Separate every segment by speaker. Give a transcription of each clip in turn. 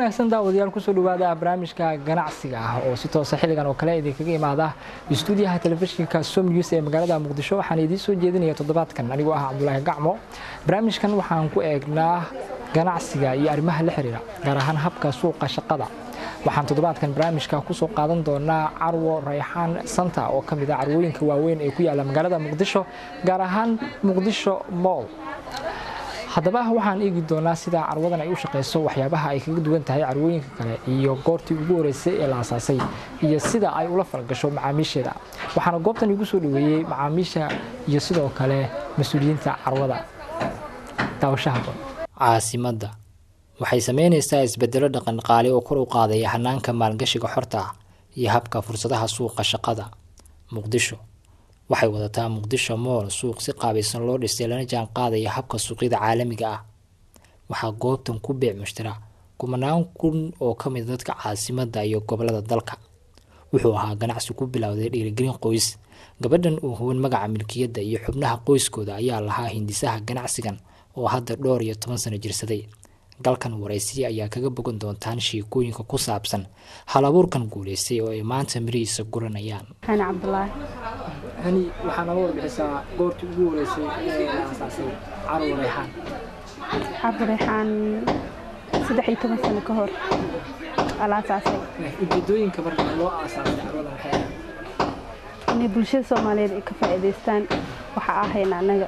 Speaker 1: wanaagsan daawadayaal kusoo dhawaada barnaamijka ganacsiga ah oo si toosa xilligan oo kale idinkaga imaada istuudiyaha telefishinka som news ee magaalada muqdisho waxaan idiin soo jeedinaya toddobaadkan anigoo ah cabdulaahi gacmo barnaamijkan waxaan ku eegnaa ganacsiga iyo arrimaha la xiriira gaar ahaan habka suuqa shaqada waxaan toddobaadkan barnaamijka kusoo qaadan doonaa carwo rayxaan santa oo ka mid ah carwooyinka waaweyn ee ku yaala magaalada muqdisho gaar ahaan muqdisho mool haddaba waxaan eegi doonaa sida carwadan ay u shaqeyso waxyaabaha ay kaga duwan tahay carwooyinka kale iyo goortii ugu horeysay ee la asaasay iyo sida ay ula falgasho macaamiisheeda waxaana goobtan igu soo dhaweeyey macaamiisha iyo sidoo kale mas-uuliyiinta carwada daawashaha caasimadda waxay sameynaysaa isbedelo dhaqanqaali oo kor u qaadaya hanaanka maalgashiga xorta ah iyo habka fursadaha suuqa shaqada muqdisho waxay wadataa muqdisho mool suuq si qaabaysan loo dhisay lana jaan qaadaya habka suuqyada caalamiga ah waxaa goobtan ku beec mushtara kumanaan kun oo ka mid dadka caasimadda iyo gobolada dalka wuxuu ahaa ganacsi ku bilowday dhiirigelin qoys gabadhan uu huban magaca milkiyadda iyo xubnaha qoyskooda ayaa lahaa hindisaha ganacsigan oo hadda dhowr iyo toban sano jirsaday galkan waraysiya ayaa kaga bogan doontaan sheekooyinka ku saabsan hal abuurkan guulaystay oo ay maanta mirihiisa guranayaan
Speaker 2: hani cabdulaahi
Speaker 1: hani waxaa naga warbixisaa goortii ugu horeysay ee la asaasay carwo rayxaan
Speaker 2: cabdi reexaan saddex iyo toban sano ka hor aa la asaasay
Speaker 1: ujeedooyinka marka loo aasaasay carwadan waxay ahayd
Speaker 2: inay bulshada soomaaliyeed ay ka faa'iidaystaan waxa ahayna annaga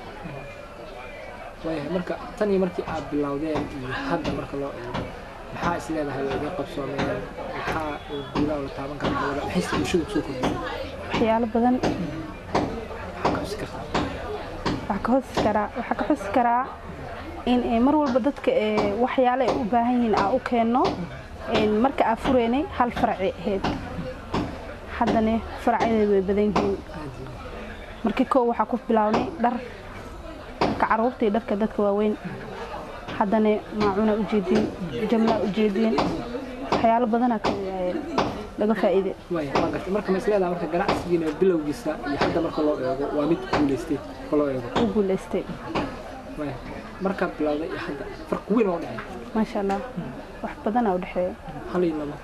Speaker 1: waayahay marka tan iyo markii aad bilowdeen iyo hadda marka loo eego maxaa is leedahay waa idiin qabsoomeen maxaa guulaha la taaban kara carwada maxayse bulshada kusoo kordhiyeen
Speaker 2: waxyaalo badan
Speaker 1: maxaa ka xusi kartaa
Speaker 2: waxaa ka xusi karaa waxaa ka xusi karaa in eh, mar walba dadka eh, waxyaalo ay u baahan yihiin aa u keenno een, marka aa fureynay hal farci ahayd haddana faracyadeed way badan yihiin markii koow waxaa ku bilownay dhar dharka caruurta iyo dharka dadka waaweyn haddana maacuna ujeediin jamlaa ujeediin waxyaalo badanaa ka eh, laga faa'iide
Speaker 1: waaya waa gartay marka ma is leedahay marka ganacsigiina bilowgiisa iyo hadda marka loo eego waa mid guulaystay marka loo eego
Speaker 2: u guulaystay
Speaker 1: waaya markaad bilowday iyo hadda farqi weyn oo dhexeeya
Speaker 2: maasha allah wax badanaa u dhexeeya
Speaker 1: hal iyo labo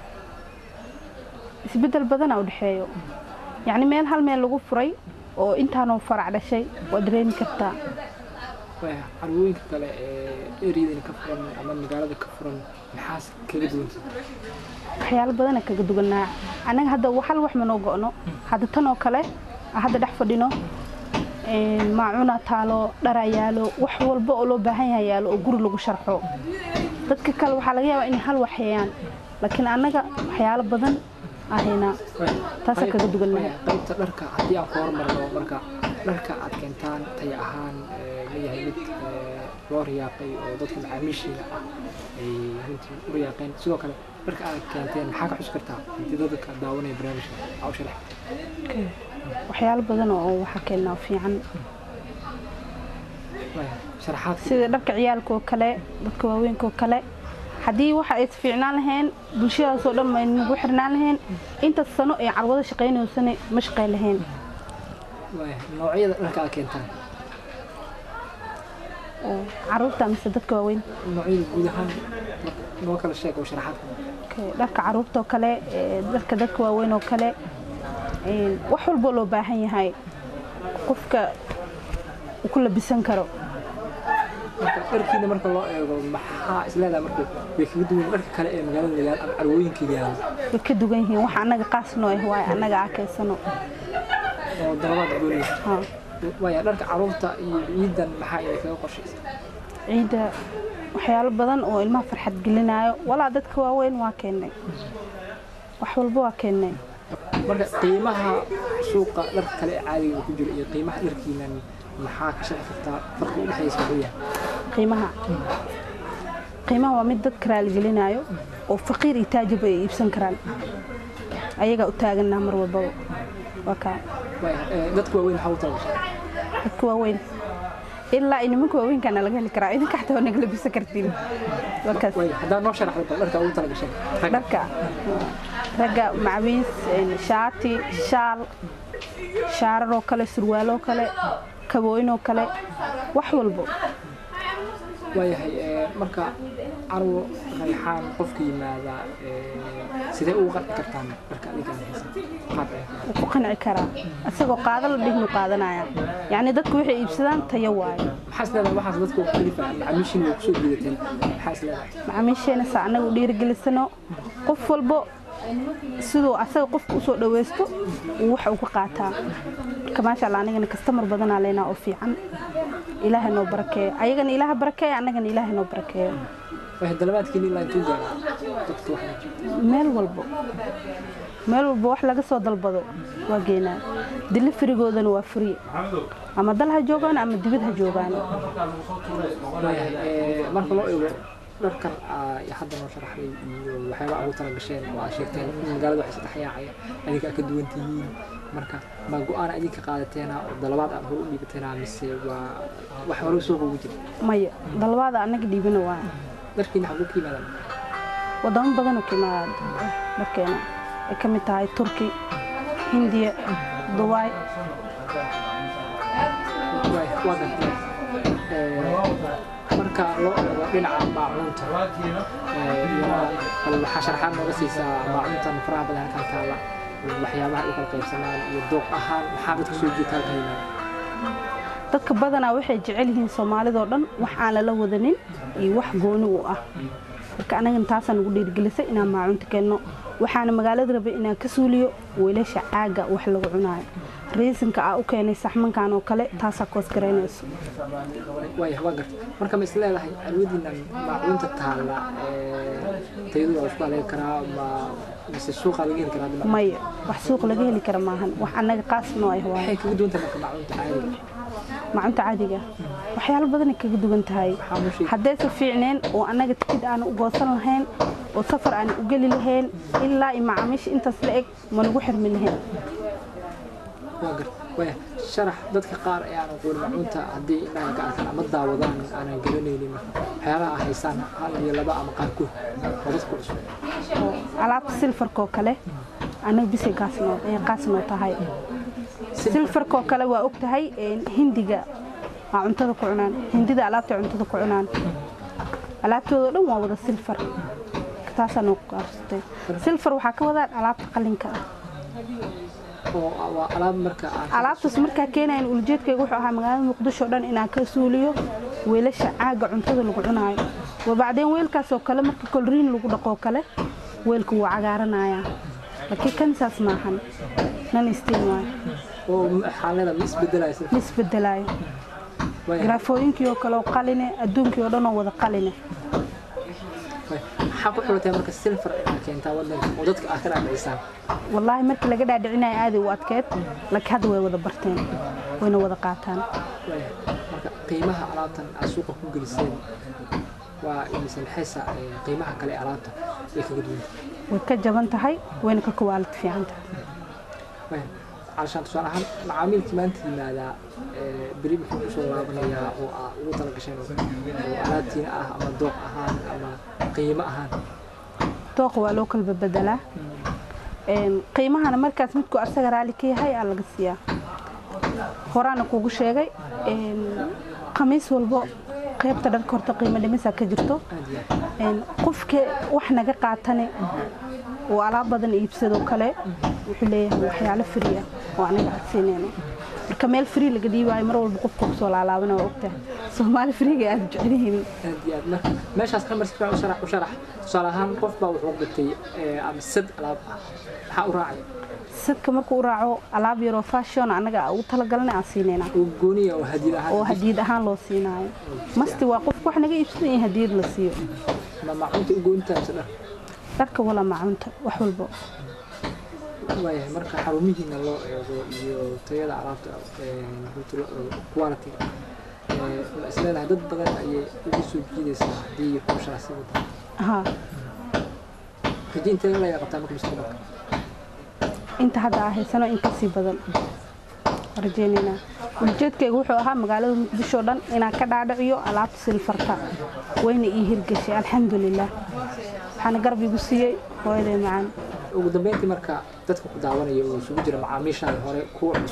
Speaker 2: isbeddel badanaa u dhexeeyo yacni meel hal meel lagu furay oo intaanoo farac dhashay waad dareemi kartaa
Speaker 1: waaya carwooyinka kale ee eriyadani ka furan ama magaalada ka furan maxaas kaga duwanta
Speaker 2: waxyaalo badana kaga duwanaa annaga hadda hal wax manoo go'no hadda tan oo kale aan hadda dhex fadhino een, maacuna taalo dharaa yaalo wax walba oo loo baahan yahay yaalo oo guri lagu sharxo dadka kale waxaa laga yaabaa inay hal wax hayaan laakiin annaga waxyaalo badan ahaynaa taasaa kaga duwannahay
Speaker 1: qaybta dharka haddii aan ku hormarno marka dharka aad keentaan tay ahaan ee, ma yahay mid ee, loo riyaaqay oo dadka macaamiishiina ah ay runtii u riyaaqeen sidoo kale dharka aad keenteen maxaa ka xusi kartaa intii dadka daawanaya barnaamijka aa u sharax
Speaker 2: waxyaalo badan oo waxaa keennaa fiican
Speaker 1: waaya sharaxaadka
Speaker 2: sida dharka ciyaalka oo kale dadka waaweynka oo kale haddii waxa ay fiicnaan lahayn bulshadaasoo dhan ma nagu xirnaan lahayn intaas sano ee carwada shaqaynaysana ma shaqayn lahayn
Speaker 1: waaya noocyada dharka aad keentaan
Speaker 2: oo caruurta mise dadka waaweyn
Speaker 1: noocyada guud ahaan noo kala sheeg oo sharaxaadka
Speaker 2: Okay, dharka caruurta oo kale ee, dharka dadka waaweyn oo kale een, wax walboo loo baahan yahay qofka uu ku labisan karo
Speaker 1: marka dharkiina marka loo eego maxaa is leedahay marka way kaga duwan dharka kale ee magaalada yaal ama carwooyinka yaal
Speaker 2: way ka dugan yihiin wax annaga qaas noo ah waaye annaga aa keensano
Speaker 1: oo dalabaad goonaysa
Speaker 2: Ha.
Speaker 1: waaya dharka caruurta iyo ciidan maxaa inay kaga qorshaysa
Speaker 2: ciidda waxyaalo badan oo ilmaha farxad gelinayo walaa dadka waaweyn waa keennay wax walba waa keennay
Speaker 1: marka qiimaha suuqa dharka kale ee caadiga ku jira iyo qiimaha dharkiinan maxaa ka sharxi kartaa farqi u dhexaysa muxuu yahay
Speaker 2: qiimaha qiimaha waa mid dadka raaligelinayo oo faqiir iyo taajib ay iibsan karaan ayagaa u taaganaa mar walbaba waa kaa
Speaker 1: waaya ee, dadka waaweyn waxaa u talagashay
Speaker 2: dadka waaweyn ilaa nimanka waaweynkaana laga heli karaa idinka xataa waa naga labisan kartiin waa kaas
Speaker 1: waaya haddaa noo sharaxda bal dharka ugu talagashay ragga
Speaker 2: dharka ragga macawiis een, shaati shaal shaararoo kale surwaaloo kale kabooyinoo kale wax walbo
Speaker 1: waayahay marka carwo rayxaan qofka yimaada sidee ugu qanci kartaan marka adiga aan haysan qaab
Speaker 2: wuu ku qanci karaa isagoo qaado la dhignu qaadanaya yacni dadku waxay iibsadaan tayo waayo
Speaker 1: maxaa is leedahay waxaas dadka ugu kalifa macaamiishiin way kusoo jiidateen maxaa is leedahay
Speaker 2: macaamiisheena saa annaga u dhiirigelisano qof walbo siduu asaga qofka usoo dhaweysto uu wax uga qaataa marka maasha allah anigana kastamar badanaa leynaa oo fiican ilaahay noo barakeeyo ayagana ilaaha barakeeyo annagana ilaahay noo barakeeyo
Speaker 1: waxay dalabaadkiina ilaa intuu gaaraa dadka wax
Speaker 2: meel walbo meel walba wax laga soo dalbado waa geenaa dilifirigoodana waa furi ama dal ha joogaan ama dibad ha joogaan
Speaker 1: waayahay marka loo eego dharkan hadda noo sharaxday iyo waxyaaba ugu tala gasheen oo aad sheegteen in magaalada waxay saddex yaacaya adinka aad ka duwan tihiin marka ma go-aan adinka qaadateena oo dalabaad aad hor u dhiibateena mise waa wax hore suuqa ugu jira
Speaker 2: maya dalbaada annaga dhiibina waa
Speaker 1: dharkiina xaguu ka yimaadaan
Speaker 2: wadamo badanoo ka imaada dharkeena ay ka mid tahay turki hindiya dubaay
Speaker 1: waa gartay marka loo eego dhinaca maacuunta bal waxaa sharaxaad nooga siisaa maacuuntan faraha badan halkan taala waxyaabaha ay kala qaybsanaan iyo dooq ahaan maxaa dadka soo jiita halkan yimaada
Speaker 2: dadka badanaa waxay jecel yihiin soomaalidoo dhan wax aan lala wadanin iyo wax gooni u ah marka anagana taasaan ugu dhiirigelisay inaan maacuunta keenno waxaana magaalada rabay inaan ka suuliyo weelasha caaga wax lagu cunaayo riisinka aa u keenay saxmankan oo kale taasaa koos garaynayso
Speaker 1: waaya waa garta marka ma is leedahay alwadiinan maacuunta taalla tayadu waa isku haleegi karaa ma mise suuqa laga heli karaa
Speaker 2: maya wax suuq laga heli kara maahan wax annaga qaas noo ah waaye
Speaker 1: waxay kaga duwan tahay marka maacuunta caadiga
Speaker 2: maacunta caadiga waxyaalo badanay kaga duwan tahay haddayse fiicneen oo annaga tikid aan u goosan lahayn oo safar aan u geli lahayn ilaa i macaamiisha intaas la eg managu xirmi lahayn
Speaker 1: waa garta waya sharax dadka qaar ee aan aqoon macuunta haddii indhaha ka arkaan ama daawadaan aanan garanaynin waxyaabaha ay haysaan hal iyo laba ama qaarkood oo dadku cusub
Speaker 2: alaabta silfarkoo kale annaga bisay gaasnoo qaasnoo tahay silfarkoo kale waa og tahay hindiga aa cuntada ku cunaan hindida alaabta cuntada ku cunaan alaabtooda dhan waa wada silfar taasaa noo gaabsatay silfar waxaa ka wadaan alaabta qalinka ah
Speaker 1: waa alaab marka
Speaker 2: alaabtaas markaa keenayan ulajeedkayga wuxuu ahaa magaalada muqdisho dhan inaan ka suuliyo weelasha caaga cuntada lagu cunaayo wabacdeen weelkaasoo kale marka kolriin lagu dhaqoo kale weelka wuu cagaaranayaa laakiin kan saas maahan nan istiin waayo
Speaker 1: oo xaalada ma isbedelaysa
Speaker 2: ma isbedelaayo garaafooyinkii oo kale oo qaline adduunkii oo dhan oo wada qaline
Speaker 1: maxaa ku xulatay marka silfar inaad keentaa wadanka oo dadka aad ka dhaadhicisaan
Speaker 2: wallaahi markii laga dhaadhicinayo aaday u adkeed laakiin hadda way wada barteen wayna wada qaataan
Speaker 1: marka qiimaha alaabtan aad suuqa ku geliseen waa imise maxaysa qiimaha kale alaabta way kaga duwan
Speaker 2: way ka jaban tahay wayna ka kuwaalid fiican tahay
Speaker 1: علشان تصور أهم معامل كمان تلماذا بريم كل شو لابنيا أو أو تلقشين وعلاتين أه أما دوق أهان أما قيمة أهان
Speaker 2: دوق waa loo kala bedelaa qiimahana markaas midku asaga raali ka yahay aa laga siiyaa horaana kugu sheegay khamiis walbo qaybta dharka horta qiimo dhimisaa ka jirto qofka wax naga qaatane oo alaab badan iibsadoo kale wuxuu leeyahay waxyaalo fri ah oo anaga cadsiinayno marka meel fri laga dhiibaayo mar walba qofka kusoo laalaabana waa ogtahay soomaali friga aad jecel yihiin
Speaker 1: aad iyo aad marka meeshaas ka marsi fiican u sharax u sharax tusaale ahaan qof baa wuxuu gatay ama sad alaab ah maxaa u raacay
Speaker 2: sadka markuu u raaco alaab yaroo fashion anaga ugu talagalnay aan siinayna
Speaker 1: oo gooniya oo hadiyad ahaan
Speaker 2: oo hadiyad ahaan loo siinaayo masti waa qofka wax naga iibsadan in hadiyad la siiyo
Speaker 1: ma maacunta u goontaa mise dhar
Speaker 2: dharka wala maacunta wax walbo
Speaker 1: waayahay marka xarumihiina loo eego iyo tayada alaabta quality ma isleedahay dad badan ayay ugu soo jiidaysaa haddii hawshaasi wada
Speaker 2: haa
Speaker 1: rajo intee la qabtaa marka mustaqbalka
Speaker 2: inta hadda aa haysano in kasii badan rajeynaynaa ujeedkayga wuxuu ahaa magaalada muqdisho dhan inaan ka dhaadhiciyo alaabta silfarta wayna ii hirgeshay alxamdulilah waxaana garab igu siiyey hooyaday macaan
Speaker 1: ugu dambeyntii marka dadka ku daawanaya oo isugu jira macaamiishaada hore kuwa cusub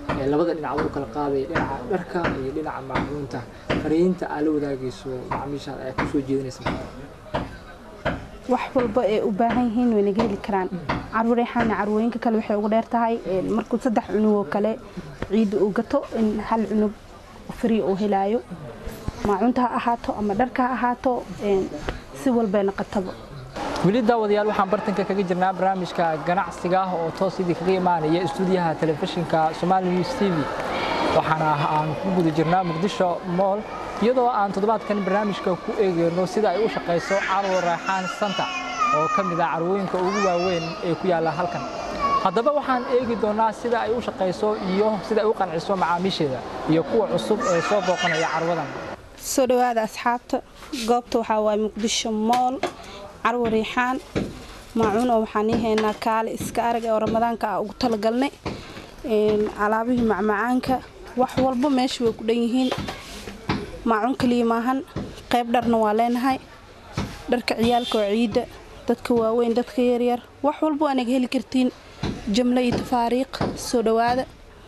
Speaker 1: ee labada dhinac u kala qaadaya dhinaca dharka iyo dhinaca maacuunta fariinta aad la wadaagayso macaamiishaada ayaa kusoo jeedinaysa
Speaker 2: wax walba ee u baahan yihiin way naga heli karaan caruureexaana carwooyinka kale waxay ugu dheer tahay een, markuu saddex cunug oo kale ciidda uu gato in hal cunug free uu helaayo maacunta ha ahaato ama dharka ha ahaato een, si walbay noqotaba
Speaker 1: weli daawadayaal waxaan bartanka kaga jirnaa barnaamijka ganacsiga ah oo toos idii kaga imaanaya istuudiyaha telefishinka Somali News TV waxaana aan ku guda jirnaa Muqdisho Mall iyadoo aan toddobaadkan barnaamijka ku eegayno sida ay u shaqeyso Carwo Raaxaan Center oo ka mid ah carwooyinka ugu waaweyn ee ku yaala halkan haddaba waxaan eegi doonaa sida ay u shaqeyso iyo sida ay u qanciso macaamiisheeda iyo kuwa cusub ee soo booqanaya carwadan
Speaker 2: soo dhawaada asxaabta goobta waxaa waaye muqdisho mool carwo riixaan maacuun oo waxaan ii haynaa kaale iska arag oo ramadaanka ah ugu talagalnay Een, alaabihii macmacaanka wax walba meesha way ku dhan yihiin maacuun kaliya maahan qayb dharna waa leenahay dharka ciyaalka oo ciidda dadka waaweyn dadka yaryar wax walba waa naga heli kartiin jamlo iyo tafaariiq soo dhawaada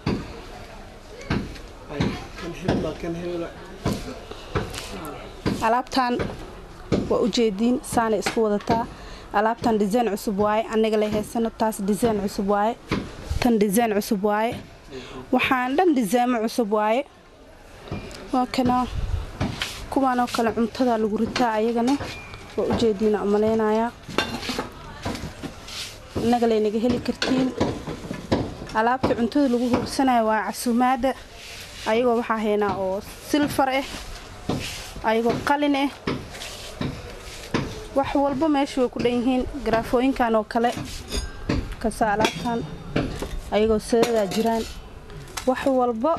Speaker 2: alaabtan waa ujeediin saanay isku wadataa alaabtan design cusub waaye anaga la haysano taas design cusub waaye tan design cusub waaye waxaan dhan disaamo cusub waaye waa kana kuwaanoo kale cuntada lagu ritaa ayagana waa ujeediina umalaynayaa innaga laynaga heli kartiin alaabta cuntada lagu hursanayo waa casuumaada ayagoo waxaa haynaa oo silfar ah ayagoo qalin ah wax walba meesha way ku dhan yihiin garaafooyinkan oo kale kasa alaabtan ayagoo sadadaa jiraan wax walba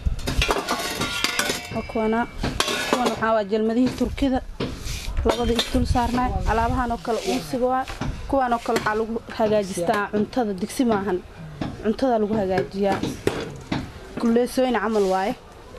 Speaker 2: waa kuwana kuwan waxaa waa jalmadihii turkida labada isdul saarnaay alaabahan oo kale uusiga waa kuwan oo kale waxaa lagu hagaajistaa cuntada digsi maahan cuntada lagu hagaajiyaa kulleesooyin camal waaye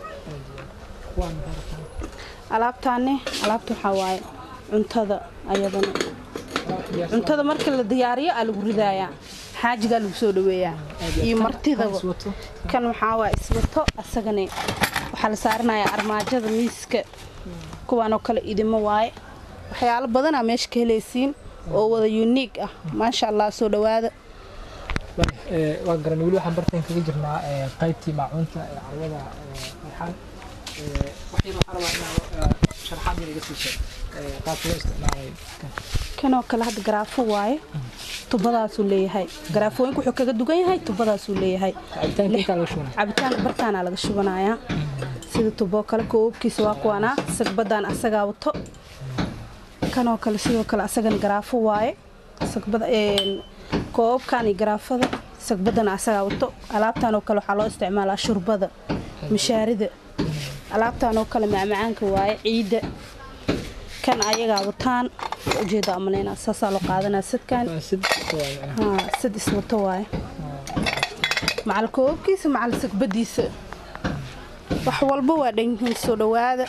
Speaker 2: alaabtaani alaabta waxaa waaye cuntada ayadana cuntada marka la diyaariyo aa lagu ridaayaa xaajigaa lagu soo dhaweeyaa iyo martidaba kan waxaa waa iswato asagana waxaa la saaranayaa armaajada miiska kuwaanoo kale idimo waaye waxyaalo badanaa meesha ka helaysiin oo wada uniig ah maasha allah soo dhawaada
Speaker 1: waa garan weli waxaan bartan kaga jirnaa qaybtii maacuunta ee carwada farxaan waxayna waxaan rabaa inaa sharaxaad yar iga siisay qaabka loo isticmaalay
Speaker 2: kanoo kale hadda garaafo waaye tubadaasuu leeyahay garaafooyinka wuxuu kaga dugan yahay tubadaasuu leeyahay
Speaker 1: cabitaanka intaa laga shubana
Speaker 2: cabitaanka bartaanaa laga shubanayaa sida tuboo kale koobkiisa waa kuwaanaa sagbadaan asagaa wato kanoo kale sidoo kale asagana garaafo waaye sagbada koobkan iyo garaafada sagbadana asagaa wato alaabtan oo kale waxaa loo isticmaalaa shurbada mishaarida alaabtan oo kale macmacaanka waaye ciidda kan ayagaa wataan ujeeda amaleynaa saasaa loo qaadanaa sadkan
Speaker 1: waa sid
Speaker 2: haa sad iswato waaye macal koobkiisa macal sagbadiisa wax walba waa dhan yihiin soo dhawaada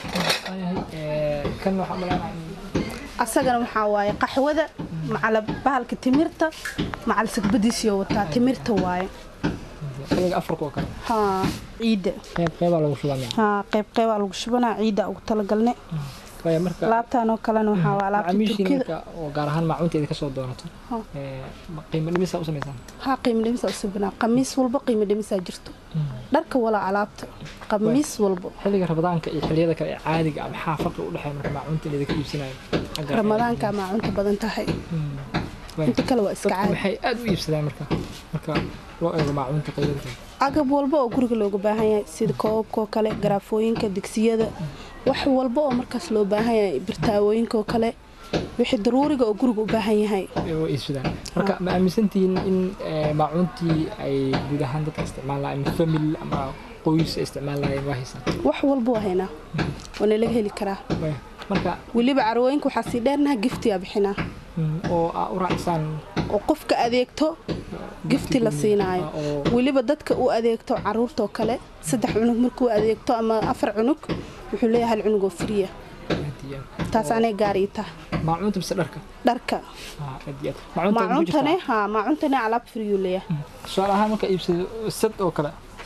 Speaker 1: kan waxaa malaynaa
Speaker 2: asagana waxaa waaye qaxwada macal bahalka timirta macal sagbadiisiyo wataa timirta waaye
Speaker 1: xilliga afarka oo kale
Speaker 2: haa ciidda
Speaker 1: qeyb qeybaa lagu shubaa
Speaker 2: haa qayb qaybaa lagu shubanaa ciidda ugu talagalne
Speaker 1: waayo marka
Speaker 2: alaabtan oo kalena waxaa waa alaabta
Speaker 1: macaamiishii
Speaker 2: turkida
Speaker 1: marka oo gaar ahaan maacuunteeda ka soo doonato
Speaker 2: Ha.
Speaker 1: ee, ma- qiimo dhimisaa u samaysaan
Speaker 2: haa qiimo dhimisaa u subinaa qamiis walba qiimo dhimisaa jirto dharka walaa alaabta qamiis walba
Speaker 1: xilliga ramadaanka iyo xilliyada kale ee caadiga ah maxaa farqi u dhexeeya marka maacuunta in idinka iibsanayo xagga
Speaker 2: ramadaanka maacunta badan tahay
Speaker 1: Hmm. Waayo.
Speaker 2: inta kale waa iska
Speaker 1: dadku
Speaker 2: caadi
Speaker 1: maxay aad u iibsadaan marka marka loo eego maacuunta qaybada kale
Speaker 2: agab walba oo guriga looga baahan yahay sida koobabka oo kale garaafooyinka digsiyada wax walba oo markaas loo baahan yahay birtaawooyinka oo kale wixii daruuriga oo guriga u baahan yahay
Speaker 1: ee way iibsadaan marka ma aaminsantihiin in ee, maacuuntii ay guud ahaan dadka isticmaal lahayn famil ama qoys ay isticmaal lahayn waa haysaan
Speaker 2: wax walba waa haynaa waana laga heli karaa
Speaker 1: Waayo. marka
Speaker 2: weliba carwooyinka waxaa sii dheernaha giftiyaa bixinaa
Speaker 1: mm, oo aa u raacsaan
Speaker 2: oo qofka adeegto gifti la siinaayo
Speaker 1: Ah, oo
Speaker 2: weliba dadka u adeegto caruurta oo kale saddex cunug markuu adeegto ama afar cunug wuxuu leeyahay hal cunug oo friya
Speaker 1: hadiya
Speaker 2: taas anay gaar ii taha
Speaker 1: maacuunta mise dharka
Speaker 2: dharka
Speaker 1: Ah, aad iyo aad maacuunta ugu jirtaa
Speaker 2: maacuntane haa maacuntane alaab friyuu leeyahay
Speaker 1: tusaale ahaan marka iibsado sad oo kale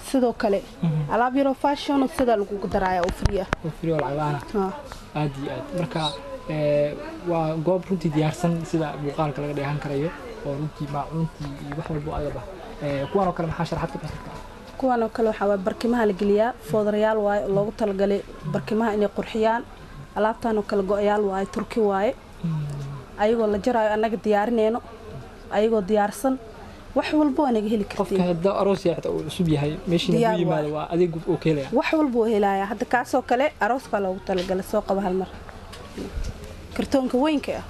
Speaker 2: sidoo kale alaab yaroo fashion sidaa lagugu daraaya oo free ah
Speaker 1: oo free oo lacag la'aan ah
Speaker 2: Haa.
Speaker 1: aad iyo aad marka ee, waa goob runtii diyaarsan sida muuqaalka laga dheehan karayo oo runtii maacuuntii iyo wax walbo agaba Ee, kuwan oo kale maxaa sharaxaad ka bixin kartaa
Speaker 2: kuwan oo kale waxaa waay barkimaha la geliyaa foodarayaal waaye oo loogu talagalay barkimaha inay qurxiyaan alaabtan oo kale go-yaal waaye turki waaye ayagoo la jaraayo annaga diyaarinayno ayagoo diyaarsan wax walba waa naga heli
Speaker 1: qofka
Speaker 2: kartiin
Speaker 1: hadda aroos yahay xitaa uu cusub yahay meeshiina
Speaker 2: Diyaar
Speaker 1: ku yimaado waa adeeg oo ka helaya
Speaker 2: wax walba waa helaaya hadda kaasoo kale arooskaa loogu talagalay soo qaba hal mar kartoonka weynka ah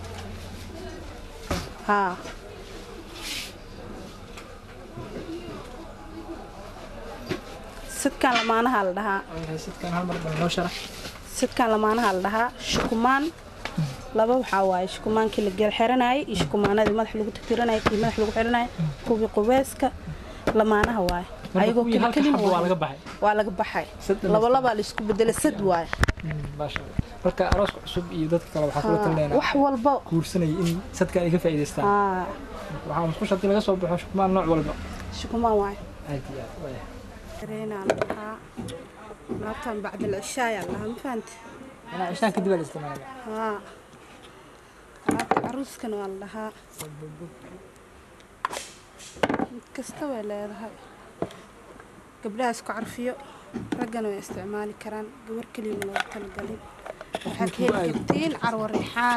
Speaker 2: haa sidkan lamaanaha la dhahaa
Speaker 1: sidkan hal mar bal noo sharax
Speaker 2: sidkan lamaanaha la dhahaa shukumaan laba waxaa waaye shukumaankii la gel xiranayay iyo shukumaanadii madax lagu tirtiranayay kii madax lagu xiranayay kuwii qubeeska lamaanaha waaye
Speaker 1: marka
Speaker 2: ayagoo
Speaker 1: kuwii halka
Speaker 2: kelkelin
Speaker 1: xabo waa
Speaker 2: waaye.
Speaker 1: laga baxay
Speaker 2: waa laga baxay
Speaker 1: Sad dhammaystiran.
Speaker 2: laba labaa la isku bedelay sad waaye
Speaker 1: maasha Allah. marka arooska cusub iyo dadka kale waxaa kula
Speaker 2: Haa,
Speaker 1: talinaynaa
Speaker 2: wax walba
Speaker 1: guursanaya in sadka ay ka faa'iidaystaan
Speaker 2: haa
Speaker 1: waxaa musqusha haddii laga soo baxo shukumaan nooc walba
Speaker 2: shukumaan waaye
Speaker 1: aad iyo aad waaya
Speaker 2: dareenaa la dhahaa laabtan bacda alcishaaya la dhahaa ma fahanti
Speaker 1: anaa cishaan kadib aa la isticmaala
Speaker 2: haa laabta caruuskana waa la dhahaa mid kasta way leedahay gabdhaha isku carfiyo raggana way isticmaali karaan gabar keliyana loogu talagalay waxaad ka heli kartiin carwo riixaan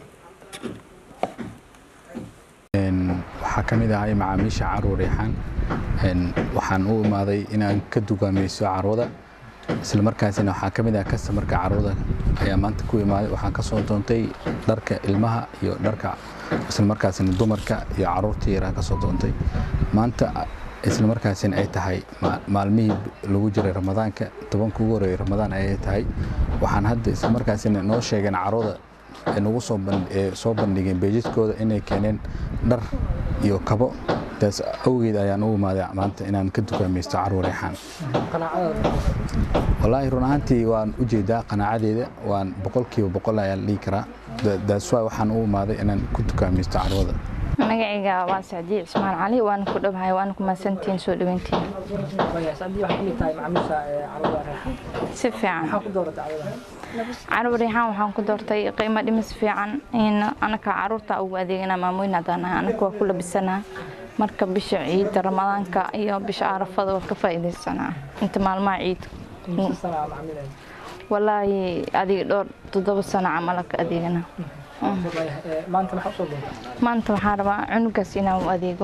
Speaker 3: Een, waxaa ka mid ahay macaamiisha carwo reexaan Een, waxaan u imaaday inaan ka dugaamayso carwada isla markaasina waxaa ka mid ah kastamarka carwada ayaa maanta ku imaaday waxaan ka soo doontay dharka ilmaha iyo dharka isla markaasina dumarka iyo caruurta yaraan ka soo doontay maanta isla markaasina ay tahay ma- maalmihii lagu jiray ramadaanka tobanka ugu horeeyay ramadaan ayay tahay waxaan hadda isla markaasina noo sheegeen carwada ay nagu soo ban- ee soo bandhigeen beejidkooda inay keeneen dhar iyo kabo taas awgeed ayaan u imaaday maanta inaan ka dukaamaysto carwo reexaan
Speaker 1: qanaacada
Speaker 3: wallaahi run ahaantii waan u jeedaa qanaacadeeda waan boqolkiiba boqol ayaan dhihi karaa daas waay waxaan u imaaday inaan ku dukaamaysto carwada
Speaker 4: magacayga waa sacdiye cismaan cali waana ku dhowahay waana ku mahadsantihiin soo dhaweyntiin
Speaker 1: waaya sacdii waxaa ka mid tahay macaamiisha ee carwada reexan
Speaker 4: si fiican
Speaker 1: maxaa ku dooratay carwada
Speaker 4: carab riixaan waxaan ku doortay qiimo dhimis fiican in anaka caruurta ugu adeegana maamoyn haddaan nahay anaka waa ku labisanaa marka bisha ciidda ramadaanka iyo bisha arafada waa ka faa'iidaysanaa inta maalmaha ciid
Speaker 1: inta sana aa macaamilayna
Speaker 4: walaahi adiga dhowr toddoba sano camal ka adeegana
Speaker 1: waaya ee, maanta maxaa usoo doontay
Speaker 4: maanta waxaan rabaa cunugaas inaan u adeego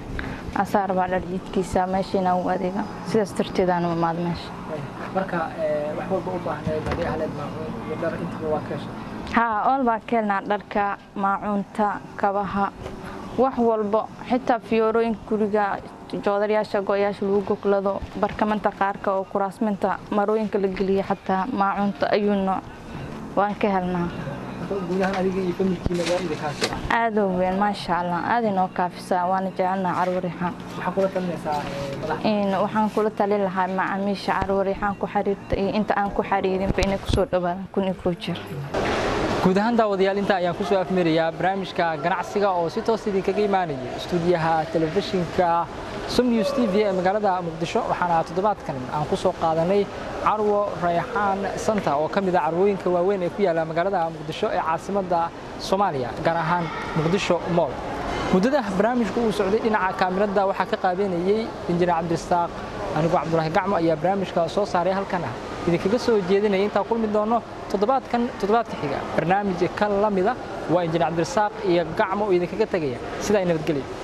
Speaker 4: asaa rabaa dharjiidkiisa meesha inaan u adeego sidaas darteedaan u imaado meesha
Speaker 1: Waaya. marka ee, wax walba u baahneed haddii ahleed maacuun iyo dhar intaba waa ka heshay
Speaker 4: haa ool baa ka helnaa dharka maacuunta kabaha wax walbo xitaa fiyoorooyinka guriga joodarayaasha go-yaasha lagu goglado barkamanta qaarka oo kuraasminta marooyinka la geliya xataa maacuunta ayuu nooc waan ka helnaa
Speaker 1: Marka guud ahaan adiga iyo familkiina waa idinkaasi ah
Speaker 4: aad oo weyn maasha allah aad inoo kaafisaa waana jecelnaa carwo riixaan
Speaker 1: maxaa kula talinaysaa ee, madaxda
Speaker 4: in waxaan kula talin lahaa macaamiisha carwo riixaan ku xiriirta iyo inta aan ku xiriirinba inay kusoo dhawaadaan kun iyo koo jir
Speaker 1: guud ahaan daawadayaal inta ayaan kusoo afmirayaa barnaamijka ganacsiga oo si toos idinkaga imaanaya istuudiyaha telefishinka som news t v ee magaalada muqdisho waxaana toddobaadkan aan ku soo qaadanay carwo rayxaan santa oo ka mid ah carwooyinka waaweyn ee ku yaala magaalada muqdisho ee caasimadda soomaaliya gaar ahaan muqdisho mool muddada barnaamijku uu socday dhinaca kaamirada waxaa ka qaabeynayey injineer cabdirasaaq anigoo cabdulaahi gacmo ayaa barnaamijka soo saaray halkan ah idinkaga soo jeedinaya intaa kulmi doono toddobaadkan toddobaadka xiga barnaamij ka la mida waa injineer cabdirasaaq iyo gacmo oo idinkaga tegaya sidaa nabadgelya